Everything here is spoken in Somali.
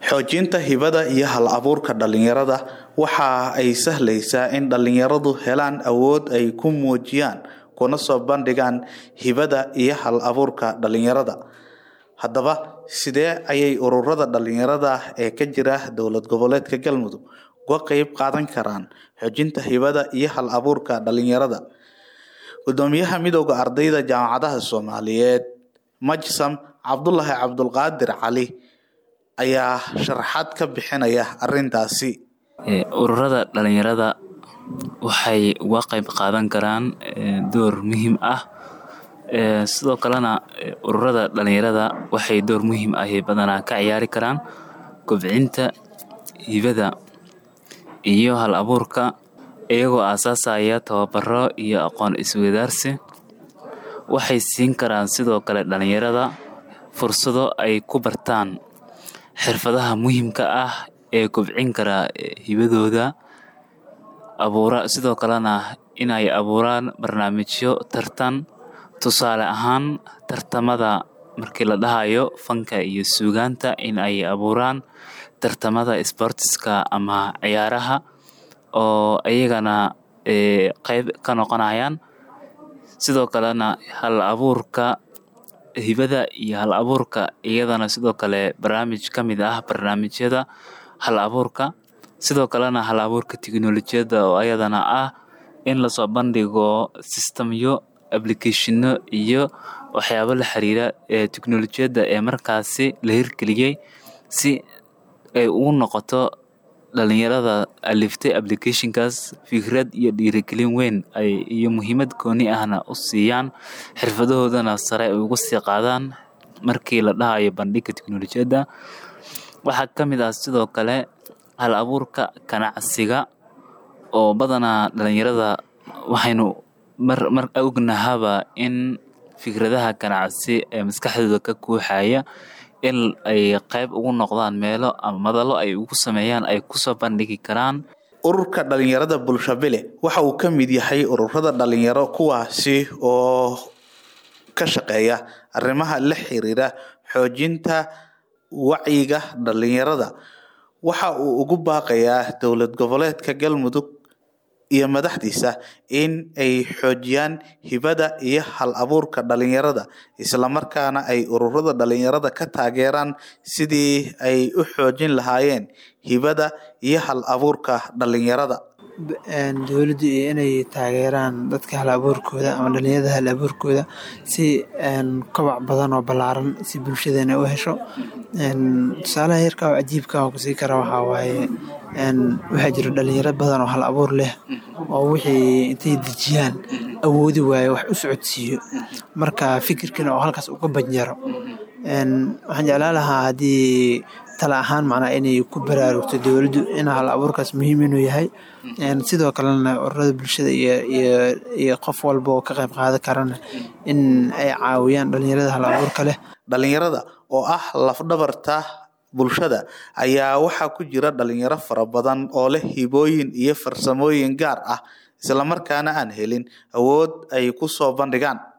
xoojinta hibada iyo hal abuurka dhalinyarada waxa ay sahlaysaa in dhalinyaradu helaan awood ay ku muujiyaan kuna soo bandhigaan hibada iyo hal abuurka dhalinyarada haddaba sidee ayay ururada dhalinyarada ee ka jira dowlad goboleedka galmudug uga qeyb qaadan karaan xoojinta hibada iyo hal abuurka dhalinyarada gudoomiyaha midooda ardayda jaamacadaha soomaaliyeed majsam cabdulaahi cabdulqaadir cali ayaa sharaxaad ka bixinaya arintaasi ururada dhalinyarada waxay uga qeyb qaadan karaan door muhiim ah sidoo kalena ururada dhalinyarada waxay door muhiim ah badanaa ka ciyaari karaan kobcinta hibada iyo hal abuurka iyagoo aasaasaya tababaro iyo aqoon isweydaarsi waxay siin karaan sidoo kale dhalinyarada fursado ay ku bartaan xirfadaha muhiimka ah ee kobcin kara hibadooda abuura sidoo kalena inay abuuraan barnaamijyo tartan tusaale ahaan tartamada markii la dhahayo fanka iyo suugaanta in ay abuuraan tartamada sportiska ama ciyaaraha oo iyagana qeyb ka noqonayaan sidoo kalena hal abuurka hibada iyo hal abuurka iyadana sidoo kale barnaamij ka mid ah barnaamijyada hal abuurka sidoo kalena hal abuurka teknolojiyadda oo ayadana ah in lasoo bandhigo sistamyo applicationo iyo waxyaabo la xiriira ee teknolojiyadda ee markaasi la hirgeliyey si ay ugu noqoto dhalinyarada aliftay applicationkaas fikrad iyo dhiirigelin weyn ay iyo muhiimad gooni ahna u siiyaan xirfadahoodana sare ay ugu sii qaadaan markii la dhahayo bandhigga teknolojiyadda waxaa ka mid ah sidoo kale hal abuurka ganacsiga oo badanaa dhalinyarada waxaynu mar mar ognahaba in fikradaha ganacsi ee maskaxdooda ka kuuxaya in ay qeyb ugu noqdaan meelo ama madalo ay ugu sameeyaan ay kusoo bandhigi karaan ururka dhalinyarada bulshabile waxa uu ka mid yahay ururada dhalinyaro kuwaasi oo ka shaqeeya arrimaha la xiriira xoojinta wacyiga dhalinyarada waxa uu ugu baaqayaa dowlad goboleedka galmudug iyo madaxdiisa in ay xoojiyaan hibada iyo hal abuurka dhalinyarada islamarkaana ay ururada dhalinyarada ka taageeraan sidii ay u xoojin lahaayeen hibada iyo hal abuurka dhalinyarada dowladdu inay taageeraan dadka hal abuurkooda ama dhalinyarada hal abuurkooda si kobac badan oo ballaaran si bulshadeena u hesho tusaalaha yarka oo cajiibka oo kusii kara waxaa waaye waxaa jira dhalinyaro badan oo hal abuur leh oo wixii intay dejiyaan awoodi waaye wax u socodsiiyo marka fikirkiina oo halkaas uga banjaro waxaan jeclaan lahaa haddii tala ahaan macnaa inay ku baraarugto dowladdu in hal abuurkaas muhiim inuu yahay sidoo kalena ururada bulshada iyo iyo qof walba oo ka qayb qaadan karana in ay caawiyaan dhalinyarada hal abuurka leh dhalinyarada oo ah lafdhabarta bulshada ayaa waxaa ku jira dhalinyaro fara badan oo leh hibooyin iyo farsamooyin gaar ah islamarkaana aan helin awood ay ku soo bandhigaan